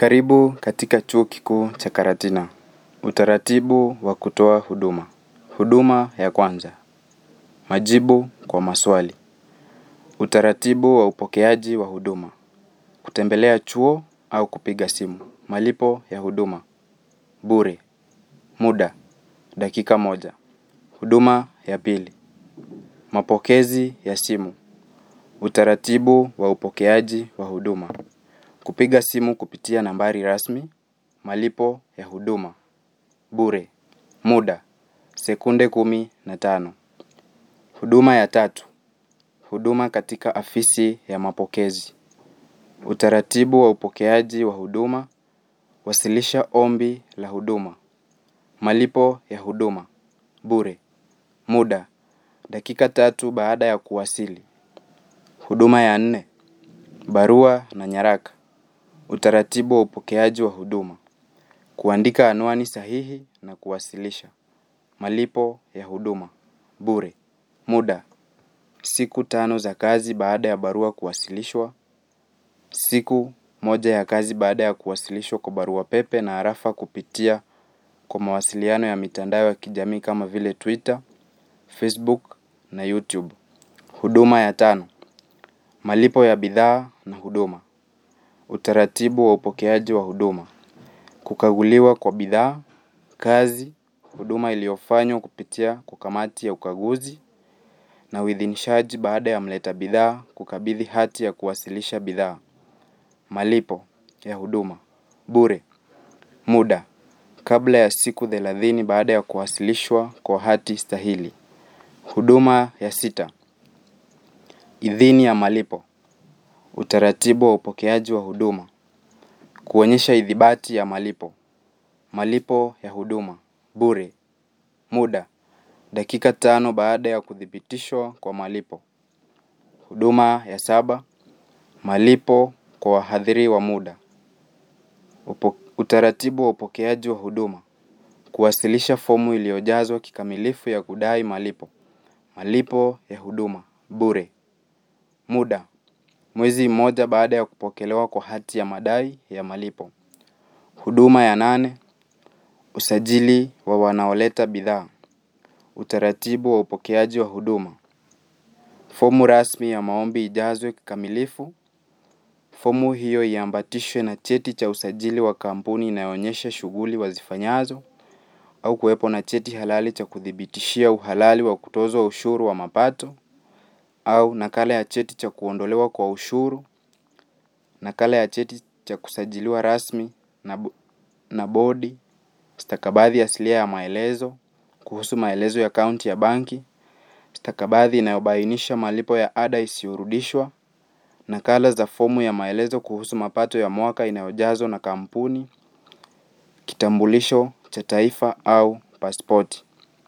Karibu katika chuo kikuu cha Karatina. Utaratibu wa kutoa huduma. Huduma ya kwanza. Majibu kwa maswali. Utaratibu wa upokeaji wa huduma. Kutembelea chuo au kupiga simu. Malipo ya huduma. Bure. Muda. Dakika moja. Huduma ya pili. Mapokezi ya simu. Utaratibu wa upokeaji wa huduma. Kupiga simu kupitia nambari rasmi. Malipo ya huduma. Bure. Muda. Sekunde kumi na tano. Huduma ya tatu. Huduma katika afisi ya mapokezi. Utaratibu wa upokeaji wa huduma. Wasilisha ombi la huduma. Malipo ya huduma. Bure. Muda. Dakika tatu baada ya kuwasili. Huduma ya nne. Barua na nyaraka. Utaratibu wa upokeaji wa huduma. Kuandika anwani sahihi na kuwasilisha. Malipo ya huduma. Bure. Muda. Siku tano za kazi baada ya barua kuwasilishwa. Siku moja ya kazi baada ya kuwasilishwa kwa barua pepe na arafa kupitia kwa mawasiliano ya mitandao ya kijamii kama vile Twitter, Facebook na YouTube. Huduma ya tano. Malipo ya bidhaa na huduma. Utaratibu wa upokeaji wa huduma. Kukaguliwa kwa bidhaa, kazi, huduma iliyofanywa kupitia kwa kamati ya ukaguzi na uidhinishaji baada ya mleta bidhaa kukabidhi hati ya kuwasilisha bidhaa. Malipo ya huduma. Bure. Muda. Kabla ya siku thelathini baada ya kuwasilishwa kwa hati stahili. Huduma ya sita. Idhini ya malipo. Utaratibu wa upokeaji wa huduma. Kuonyesha ithibati ya malipo. Malipo ya huduma. Bure. Muda. Dakika tano baada ya kuthibitishwa kwa malipo. Huduma ya saba. Malipo kwa wahadhiri wa muda. Utaratibu wa upokeaji wa huduma. Kuwasilisha fomu iliyojazwa kikamilifu ya kudai malipo. Malipo ya huduma. Bure. Muda. Mwezi mmoja baada ya kupokelewa kwa hati ya madai ya malipo. Huduma ya nane. Usajili wa wanaoleta bidhaa. Utaratibu wa upokeaji wa huduma. Fomu rasmi ya maombi ijazwe kikamilifu. Fomu hiyo iambatishwe na cheti cha usajili wa kampuni inayoonyesha shughuli wazifanyazo au kuwepo na cheti halali cha kuthibitishia uhalali wa kutozwa ushuru wa mapato au nakala ya cheti cha kuondolewa kwa ushuru, nakala ya cheti cha kusajiliwa rasmi na bodi, stakabadhi asilia ya maelezo, kuhusu maelezo ya akaunti ya banki, stakabadhi inayobainisha malipo ya ada isiyorudishwa, nakala za fomu ya maelezo kuhusu mapato ya mwaka inayojazwa na kampuni, kitambulisho cha taifa au pasipoti.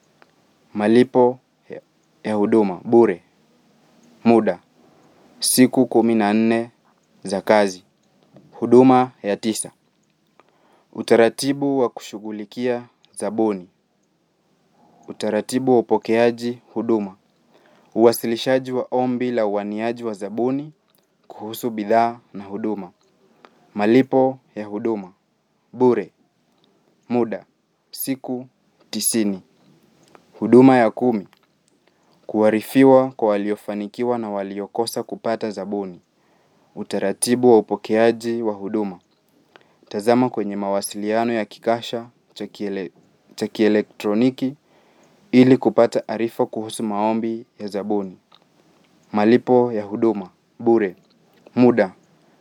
Malipo ya huduma. Bure. Muda. Siku kumi na nne za kazi. Huduma ya tisa. Utaratibu wa kushughulikia zabuni. Utaratibu wa upokeaji huduma. Uwasilishaji wa ombi la uwaniaji wa zabuni kuhusu bidhaa na huduma. Malipo ya huduma. Bure. Muda. Siku tisini. Huduma ya kumi. Kuarifiwa kwa waliofanikiwa na waliokosa kupata zabuni. Utaratibu wa upokeaji wa huduma. Tazama kwenye mawasiliano ya kikasha cha kielektroniki ili kupata arifa kuhusu maombi ya zabuni. Malipo ya huduma. Bure. Muda.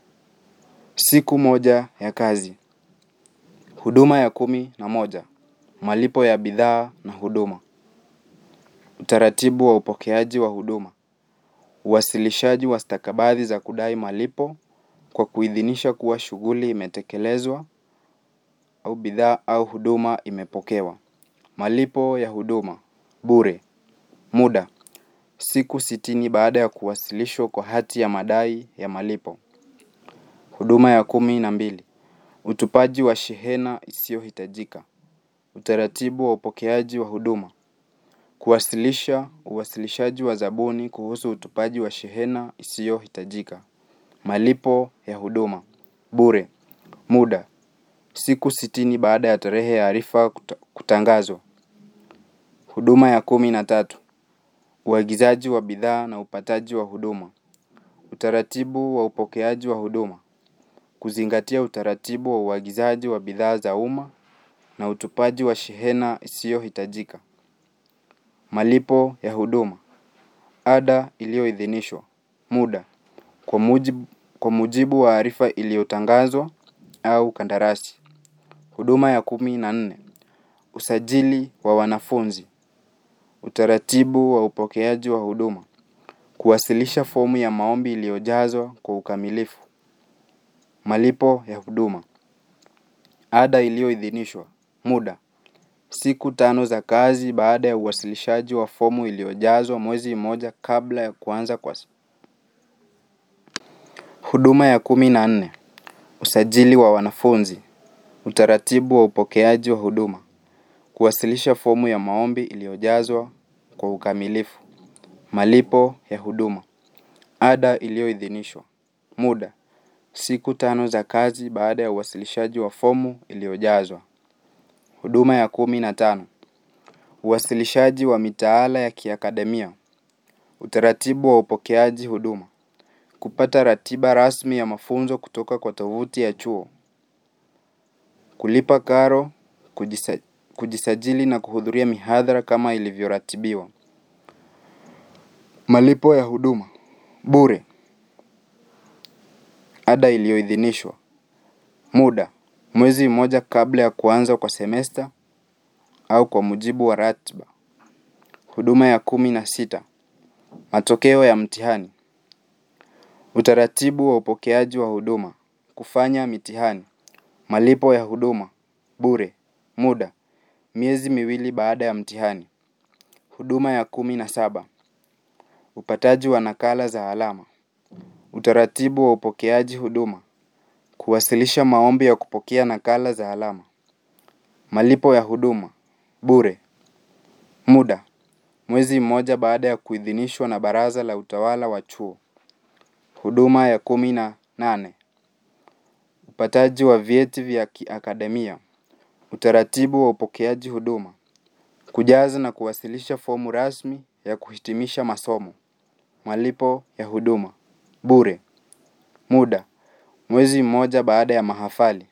Siku moja ya kazi. Huduma ya kumi na moja. Malipo ya bidhaa na huduma. Utaratibu wa upokeaji wa huduma. Uwasilishaji wa stakabadhi za kudai malipo kwa kuidhinisha kuwa shughuli imetekelezwa au bidhaa au huduma imepokewa. Malipo ya huduma. Bure. Muda. Siku sitini baada ya kuwasilishwa kwa hati ya madai ya malipo. Huduma ya kumi na mbili. Utupaji wa shehena isiyohitajika. Utaratibu wa upokeaji wa huduma. Kuwasilisha uwasilishaji wa zabuni kuhusu utupaji wa shehena isiyohitajika. Malipo ya huduma. Bure. Muda: siku sitini baada ya tarehe ya arifa kutangazwa. Huduma ya kumi na tatu: uagizaji wa bidhaa na upataji wa huduma. Utaratibu wa upokeaji wa huduma: kuzingatia utaratibu wa uagizaji wa bidhaa za umma na utupaji wa shehena isiyohitajika. Malipo ya huduma: ada iliyoidhinishwa. Muda: kwa mujibu wa arifa iliyotangazwa au kandarasi. Huduma ya kumi na nne: usajili wa wanafunzi. Utaratibu wa upokeaji wa huduma: kuwasilisha fomu ya maombi iliyojazwa kwa ukamilifu. Malipo ya huduma: ada iliyoidhinishwa. Muda: siku tano za kazi baada ya uwasilishaji wa fomu iliyojazwa mwezi mmoja kabla ya kuanza kwa. Huduma ya kumi na nne: usajili wa wanafunzi. Utaratibu wa upokeaji wa huduma: kuwasilisha fomu ya maombi iliyojazwa kwa ukamilifu. Malipo ya huduma: ada iliyoidhinishwa. Muda: siku tano za kazi baada ya uwasilishaji wa fomu iliyojazwa. Huduma ya kumi na tano: uwasilishaji wa mitaala ya kiakademia. Utaratibu wa upokeaji huduma: kupata ratiba rasmi ya mafunzo kutoka kwa tovuti ya chuo. Kulipa karo, kujisajili na kuhudhuria mihadhara kama ilivyoratibiwa. Malipo ya huduma: bure. Ada iliyoidhinishwa. Muda: mwezi mmoja kabla ya kuanza kwa semester au kwa mujibu wa ratiba. Huduma ya kumi na sita: matokeo ya mtihani. Utaratibu wa upokeaji wa huduma: kufanya mitihani. Malipo ya huduma: bure. Muda: miezi miwili baada ya mtihani. Huduma ya kumi na saba: upataji wa nakala za alama. Utaratibu wa upokeaji huduma: kuwasilisha maombi ya kupokea nakala za alama. Malipo ya huduma: bure. Muda: mwezi mmoja baada ya kuidhinishwa na baraza la utawala wa chuo. Huduma ya kumi na nane: upataji wa vyeti vya kiakademia. Utaratibu wa upokeaji huduma: kujaza na kuwasilisha fomu rasmi ya kuhitimisha masomo. Malipo ya huduma: bure. Muda: mwezi mmoja baada ya mahafali.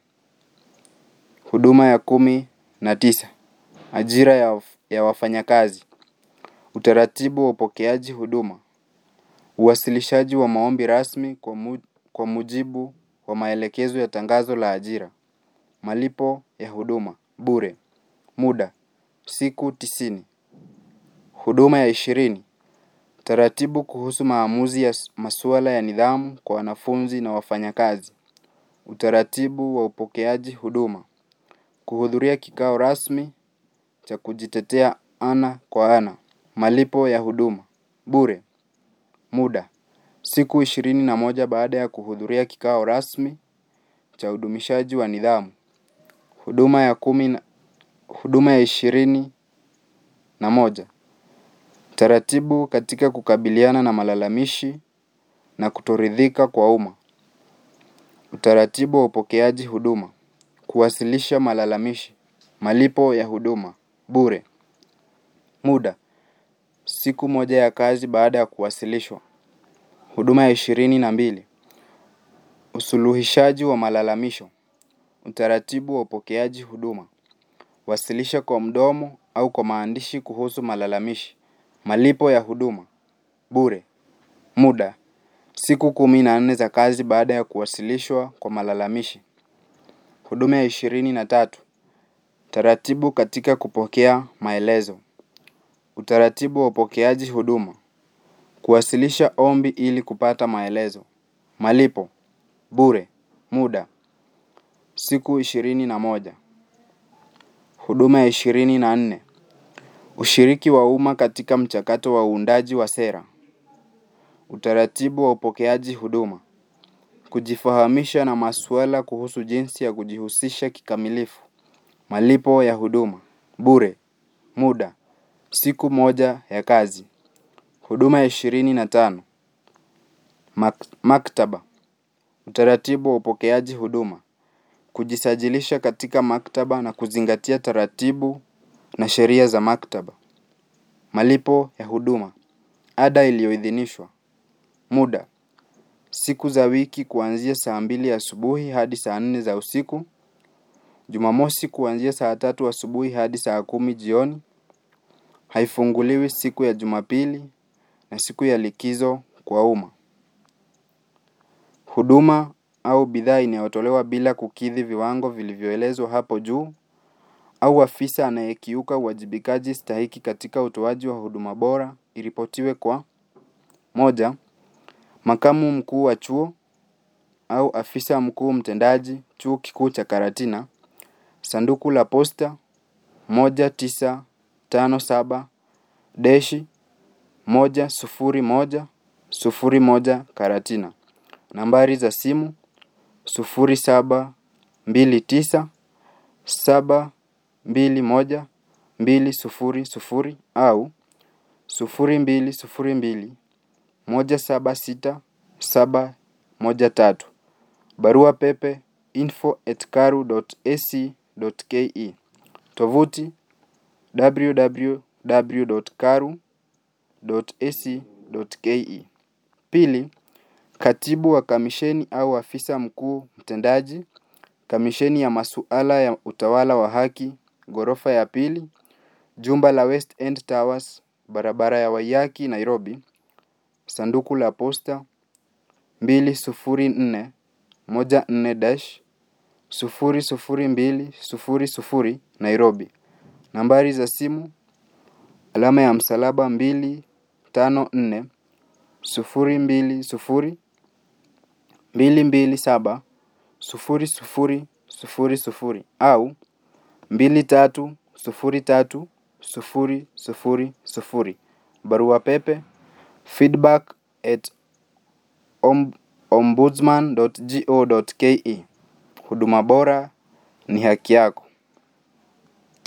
Huduma ya kumi na tisa: ajira ya wafanyakazi. Utaratibu wa upokeaji huduma: uwasilishaji wa maombi rasmi kwa mujibu wa maelekezo ya tangazo la ajira. Malipo ya huduma: bure. Muda: siku tisini. Huduma ya ishirini: taratibu kuhusu maamuzi ya maswala ya nidhamu kwa wanafunzi na wafanyakazi. Utaratibu wa upokeaji huduma: kuhudhuria kikao rasmi cha kujitetea ana kwa ana. Malipo ya huduma: bure. Muda: siku ishirini na moja baada ya kuhudhuria kikao rasmi cha udumishaji wa nidhamu. Huduma ya kumi huduma ya ishirini na moja: taratibu katika kukabiliana na malalamishi na kutoridhika kwa umma. Utaratibu wa upokeaji huduma: kuwasilisha malalamishi. Malipo ya huduma: bure. Muda: siku moja ya kazi baada ya kuwasilishwa. Huduma ya ishirini na mbili: usuluhishaji wa malalamisho. Utaratibu wa upokeaji huduma: wasilisha kwa mdomo au kwa maandishi kuhusu malalamishi. Malipo ya huduma: bure. Muda: siku kumi na nne za kazi baada ya kuwasilishwa kwa malalamishi. Huduma ya ishirini na tatu: taratibu katika kupokea maelezo. Utaratibu wa upokeaji huduma: kuwasilisha ombi ili kupata maelezo. Malipo: bure. Muda: siku ishirini na moja. Huduma ya ishirini na nne: ushiriki wa umma katika mchakato wa uundaji wa sera. Utaratibu wa upokeaji huduma: kujifahamisha na maswala kuhusu jinsi ya kujihusisha kikamilifu. Malipo ya huduma: bure. Muda: siku moja ya kazi. Huduma ya ishirini na tano: maktaba. Utaratibu wa upokeaji huduma: kujisajilisha katika maktaba na kuzingatia taratibu na sheria za maktaba. Malipo ya huduma. Ada iliyoidhinishwa. Muda. Siku za wiki kuanzia saa mbili asubuhi hadi saa nne za usiku. Jumamosi kuanzia saa tatu asubuhi hadi saa kumi jioni. Haifunguliwi siku ya jumapili na siku ya likizo kwa umma. Huduma au bidhaa inayotolewa bila kukidhi viwango vilivyoelezwa hapo juu au afisa anayekiuka uwajibikaji stahiki katika utoaji wa huduma bora iripotiwe kwa moja, makamu mkuu wa chuo au afisa mkuu mtendaji chuo kikuu cha Karatina, sanduku la posta moja tisa tano saba deshi moja sufuri moja sufuri moja Karatina. Nambari za simu sufuri saba mbili tisa saba mbili moja mbili sufuri sufuri au sufuri mbili sufuri mbili moja saba sita saba moja tatu. Barua pepe info at karu.ac.ke. Tovuti www.karu.ac.ke. Pili, katibu wa kamisheni au afisa mkuu mtendaji, kamisheni ya masuala ya utawala wa haki, ghorofa ya pili, jumba la West End Towers, barabara ya Waiyaki, Nairobi, sanduku la posta 204 14 dash 00200 Nairobi. Nambari za simu alama ya msalaba 254 020 227 0000 au 2303 000. Barua pepe feedback at ombudsman.go.ke. Huduma bora ni haki yako.